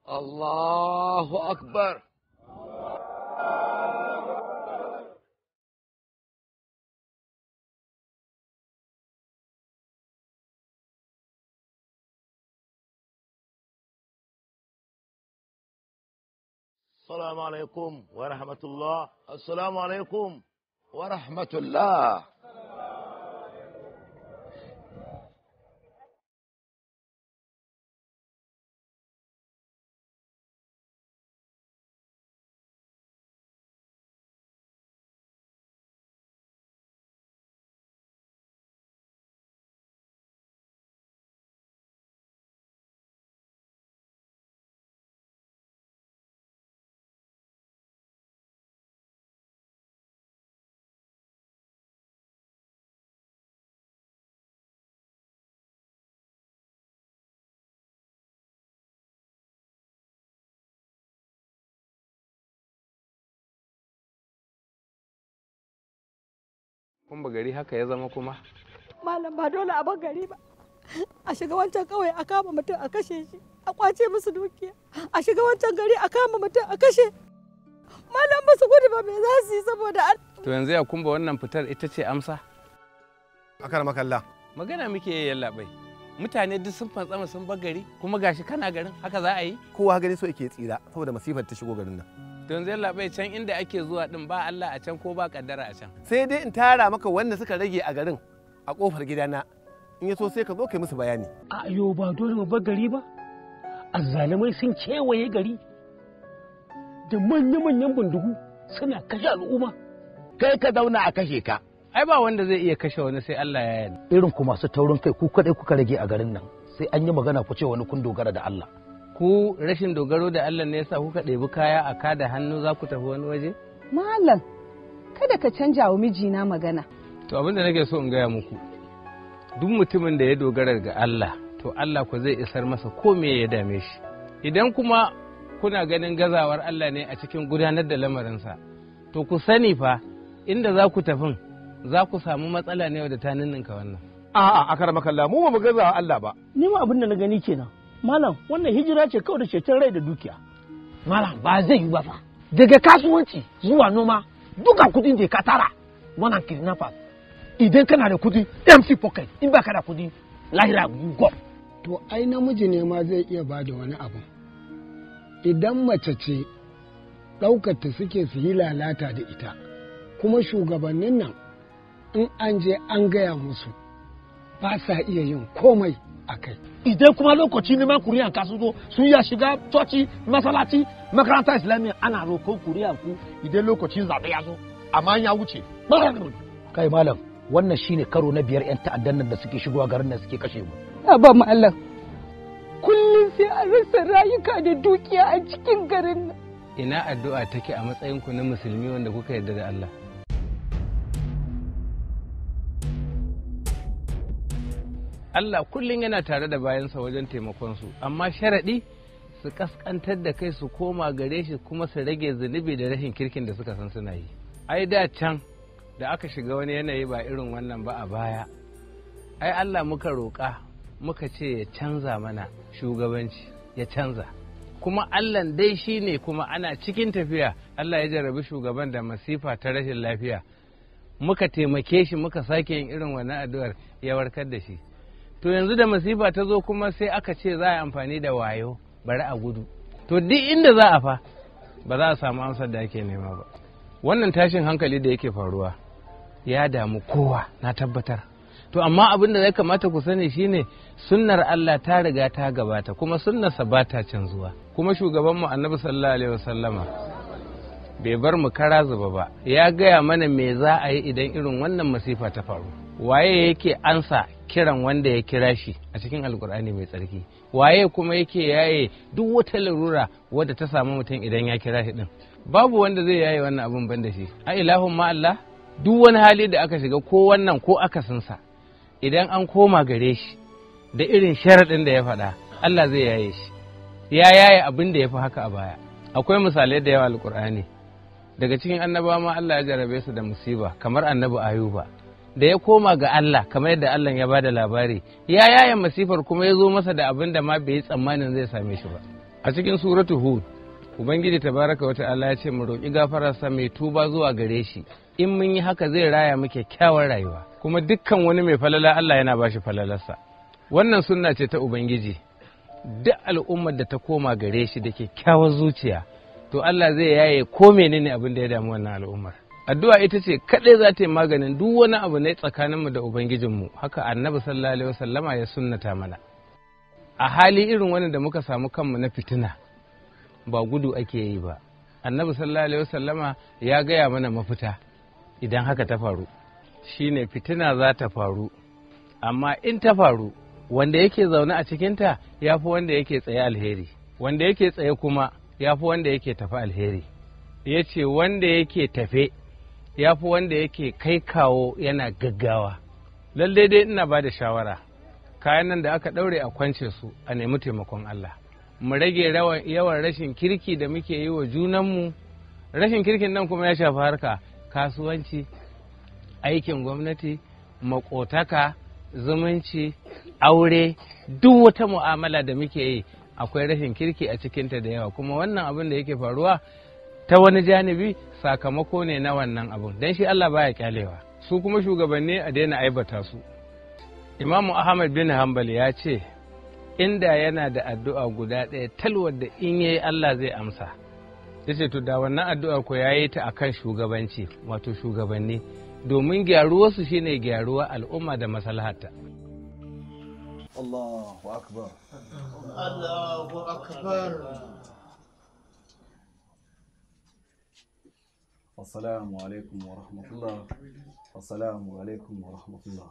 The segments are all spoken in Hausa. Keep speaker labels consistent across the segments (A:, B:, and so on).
A: الله أكبر السلام عليكم ورحمة الله السلام عليكم ورحمة الله
B: kun ba gari haka ya zama kuma
C: malam ba dole a bar gari ba a shiga wancan kawai a kama mutum a kashe shi a kwace musu dukiya a shiga wancan gari a kama mutum a kashe malam ba su gudu ba me za su yi saboda an
B: to yanzu ya kumba wannan fitar ita ce amsa
D: akar makalla
B: magana muke yi yallaɓai mutane duk sun fantsama sun bar gari kuma gashi kana garin haka za a yi
D: kowa gani so yake tsira saboda masifar ta shigo garin nan
B: to yanzu yallaɓai can inda ake zuwa din ba Allah a can ko ba kaddara a can
D: sai dai in tara maka wanda suka rage a garin a kofar gidana in ya so sai ka zo kai musu bayani
E: a yo ba dole mu bar gari ba azzalumai sun kewaye gari da manya-manyan bindigu suna kashe al'umma
A: kai ka zauna a kashe ka
B: ai ba wanda zai iya kashe wani sai Allah ya yarda
E: irin ku masu taurin kai ku kadai kuka rage a garin nan sai an yi magana ku ce wani kun dogara da Allah
B: ku rashin dogaro da Allah ne yasa kuka ɗebi kaya a kada hannu za ku tafi wani waje
F: Malam, kada ka canja wa mijina magana.
B: to abin da nake so in gaya muku duk mutumin da ya dogara ga Allah to Allah ku zai isar masa ko me ya dame shi idan kuma kuna ganin gazawar Allah ne a cikin gudanar da lamarinsa to ku sani fa inda za ku tafin za ku samu matsala ne da ta ninninka wannan
D: a'a akar makalla mu ba mu gaza Allah ba
E: ni ma abin da na gani kenan malam wannan hijira ce kawai da ceton rai da dukiya
G: malam ba zai yi ba fa daga kasuwanci zuwa noma duka kudin da ka tara wannan kidnappers idan kana da kudi mc pocket in baka da kudi lahira you go
H: to ai namiji ne ma zai iya ba da wani abu idan mace ce ɗaukata suke su yi lalata da ita kuma shugabannin nan in an je an gaya musu ba sa iya yin komai a kai
G: idan kuma lokaci neman kuriyan ka sun zo sun ya shiga coci masalaci makaranta islamiyya ana roƙon kuriyan ku idan lokacin zaɓe ya zo amma ya wuce
E: kai malam wannan shine karo na biyar yan ta'addan nan da suke shigowa garin nan suke kashe mu
F: Ba malam. Kullum sai an rasa rayuka da dukiya a cikin garin nan.
B: ina addu'a take a matsayinku na musulmi wanda kuka yarda da Allah Allah kullum yana tare da bayansa wajen taimakonsu amma sharaɗi su kaskantar da kai su koma gare shi kuma su rage zunubi da rashin kirkin da suka san suna yi ai da can da aka shiga wani yanayi ba irin wannan ba a baya ai Allah muka roƙa muka ce ya canza mana shugabanci ya canza kuma Allah dai shi ne kuma ana cikin tafiya Allah ya jarrabi shugaban da masifa ta rashin lafiya muka taimake shi muka sake yin irin wannan addu'ar ya warkar da shi to yanzu da masifa ta zo kuma sai aka ce za a yi amfani da wayo bari a gudu to duk inda za a fa ba za a samu amsar da ake nema ba wannan tashin hankali da yake faruwa ya damu kowa na tabbatar to amma abin da ya kamata ku sani shine sunnar Allah ta riga ta gabata kuma sunnarsa ba ta canzuwa kuma shugabanmu annabi sallallahu alaihi wasallama bai bar mu kara zuba ba ya gaya mana me za a yi idan irin wannan masifa ta faru waye yake ansa kiran wanda ya kira shi a cikin alkur'ani mai tsarki waye kuma yake yaye duk wata larura wadda ta samu mutum idan ya kira shi din babu wanda zai yaye wannan abin ban da shi a ilahun ma Allah duk wani hali da aka shiga ko wannan ko akasinsa idan an koma gare shi da irin sharaɗin da ya faɗa Allah zai yaye shi ya yaye abin da ya fi haka a baya akwai misalai da yawa alkur'ani daga cikin annabawa ma Allah ya jarabe su da musiba kamar annabi ayuba da ya koma ga Allah kamar yadda Allah ya bada labari ya yaye masifar kuma ya zo masa da abin da ma bai yi tsammanin zai same shi ba a cikin suratu hud ubangiji tabaraka wa ta'ala ya ce mu roƙi gafararsa mai tuba zuwa gare shi in mun yi haka zai raya mu kyakkyawar rayuwa kuma dukkan wani mai falala Allah yana bashi falalarsa wannan sunna ce ta ubangiji duk al'ummar da ta koma gare shi da kyakkyawar zuciya to Allah zai yaye ko menene abin da ya damu wannan al'ummar addu'a ita ce kadai za ta yi maganin duk wani abu ne tsakaninmu da ubangijinmu haka annabi sallallahu alaihi wasallama ya sunnata mana a hali irin wani da muka samu kanmu na fitina ba gudu ake yi ba annabi sallallahu alaihi wasallama ya gaya mana mafita idan haka ta faru shine fitina za ta faru amma in ta faru wanda yake zaune a cikinta ya fi wanda yake tsaye alheri wanda yake tsaye kuma ya fi wanda yake tafi alheri ya ce wanda yake tafe ya fi wanda yake kai kawo yana gaggawa lallai dai ina ba da shawara kayan nan da aka ɗaure a kwance su a nemi taimakon Allah mu rage yawan rashin kirki da muke yi wa junanmu rashin kirkin nan kuma ya shafi harka kasuwanci aikin gwamnati makotaka zumunci aure duk wata mu'amala da muke yi akwai rashin kirki a cikinta da yawa kuma wannan abin da yake faruwa ta wani janibi sakamako ne na wannan abun don shi Allah baya kyalewa su kuma shugabanni a daina aibata su imamu ahmad bin hanbal ya ce inda yana da addu'a guda ɗaya talwar da in yayi Allah zai amsa ya ce to da wannan addu'ar ko ya yi ta akan shugabanci wato shugabanni domin gyaruwarsu shine gyaruwa al'umma da maslahata
I: Allahu akbar
A: Allahu akbar
I: Assalamu alaikum wa rahmatullah Assalamu alaikum wa rahmatullah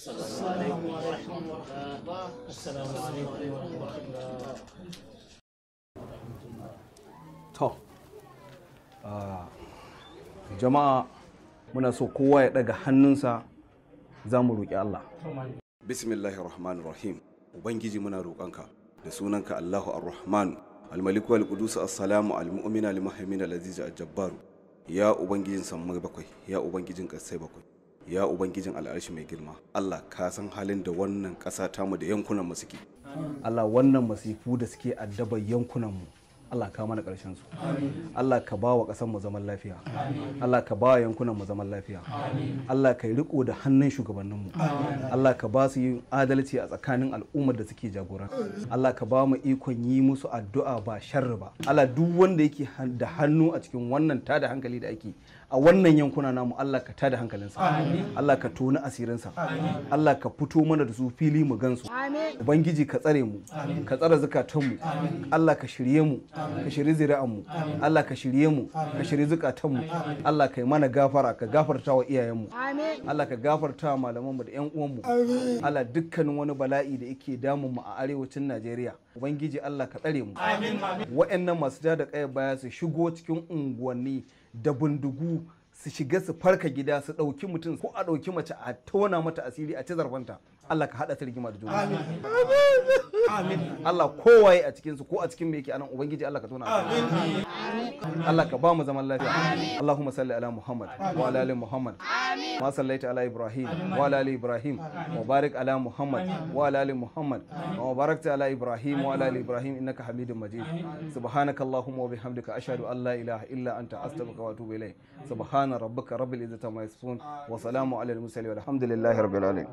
I: To, ah, jama'a muna so kowa ya daga hannunsa za mu roƙi Allah.
J: bismillahir rahmanir rahim ubangiji muna roƙonka da sunanka allahu ar-rahman al-maliku al-qudus as-salamu al-mu'min al-muhaymin al-aziz al-jabbar ya ubangijin sammai bakwai ya ubangijin ƙasai bakwai ya ubangijin al'arshi mai girma allah ka san halin da wannan ƙasa tamu da yankunan mu suke
I: Allah wannan masifu da suke addabar yankunanmu Allah ka mana ƙarshen su Allah ka ba wa ƙasar mu zaman lafiya Allah ka ba wa yankunan mu zaman lafiya Allah ka yi riko da hannun shugabannin mu Allah ka ba su yin adalci a tsakanin al'ummar da suke jagora Allah ka ba mu ikon yi musu addu'a ba sharri ba Allah duk wanda yake da hannu a cikin wannan tada hankali da ake a wannan yankuna namu Allah ka tada hankalinsa Allah ka toni asirinsa Allah ka fito mana da su fili mu gansu ubangiji ka tsare mu ka tsare zukatanmu Allah ka shirye mu ka shirye zuri'anmu Allah ka shirye mu ka shirye zukatanmu Allah ka yi mana gafara ka gafarta wa iyayenmu Allah ka gafarta wa malamanmu da yan uwanmu Allah dukkanin wani bala'i da yake damun mu a arewacin Najeriya ubangiji Allah ka tsare mu wa'annan masu ja da kaya baya su shigo cikin unguwanni da bindigu su shiga su farka gida su ɗauki mutum ko a ɗauki mace a tona mata asiri a ci zarfanta Allah ka haɗa ta rigima da juna amin Allah kowaye a cikin su ko a cikin me yake anan ubangiji Allah ka tona amin Allah ka ba mu zaman lafiya Allahumma salli ala Muhammad wa ala ali Muhammad ma sallaita ala Ibrahim wa ala ali Ibrahim wa barik ala Muhammad wa ala ali Muhammad wa barakta ala Ibrahim wa ala ali Ibrahim innaka Hamidum Majid subhanaka Allahumma wa bihamdika ashhadu an la ilaha illa anta astaghfiruka wa atubu ilayk subhana rabbika rabbil izzati amma yasifun wa salamu ala al mursalin walhamdulillahi rabbil alamin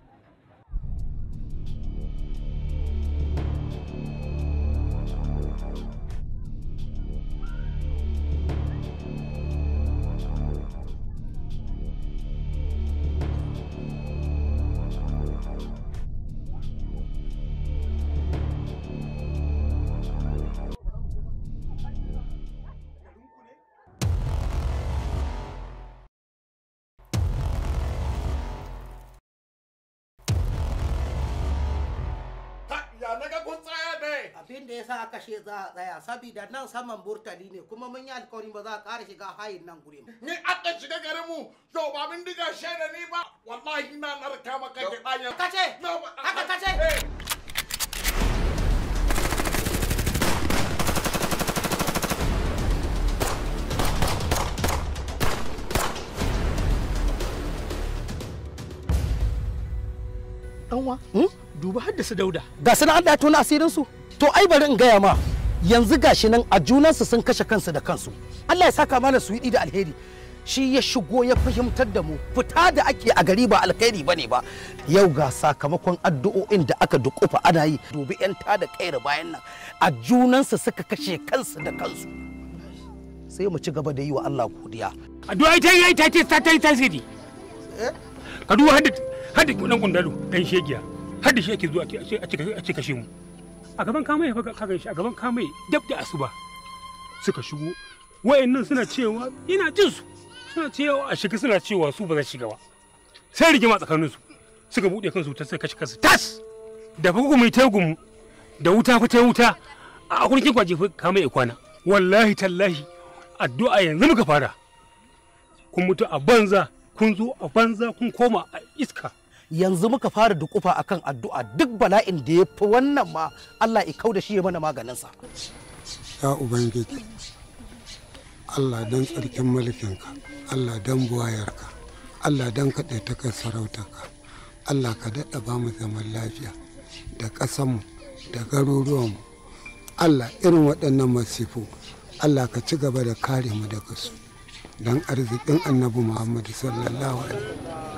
K: abin da ya sa aka she za a tsaya saboda nan saman burtali ne kuma mun yi alkawarin ba za a ƙara shiga hayin nan gurin
A: Ni aka shiga garin mu, to ba bin diga shaida ni ba, wallahi na narka maka ke ɗanyen.
K: kace haka kace
G: Ɗanwa, duba haddasa dauda.
K: ga suna Allah ya tona asirin su to ai bari in gaya ma yanzu gashi nan a junansu sun kashe kansu da kansu Allah ya saka mana su yi da alheri shi ya shigo ya fahimtar da mu fita da ake a gari ba alkhairi bane ba yau ga sakamakon addu'o'in da aka dukufa ana yi dubi yan da kaira bayan nan a junansu suka kashe kansu da kansu sai mu ci gaba da yi wa Allah godiya
E: addu'a ita yi ta ce ta yi tasiri ka duba hadda hadda kudan kundalo dan shegiya hadda shi ake zuwa a ce kashe mu a gaban kamai ka gan shi a gaban kamai dab da asuba suka shigo wayannan suna cewa ina jin su suna cewa a shiga suna cewa su ba za shiga ba sai rigima tsakanin su suka bude kansu ta sai kashe kansu tas da fa mai tagun da wuta fa ta wuta a kurkin kwaje fa kamai ya kwana wallahi tallahi addu'a yanzu muka fara kun mutu a banza kun zo a banza kun koma a iska
K: yanzu muka fara dukufa akan addu'a duk bala'in da ya fi wannan ma Allah ya kau da shi ya mana maganinsa.
H: Ya Ubangiji, Allah don tsarkin mulkinka, Allah don buwayarka, Allah don kaɗaitakan sarautarka, Allah ka daɗa ba mu zaman lafiya da ƙasanmu da garuruwanmu. Allah irin waɗannan masifu, Allah ka ci gaba da kare mu daga su. Don arzikin annabi Muhammadu sallallahu alaihi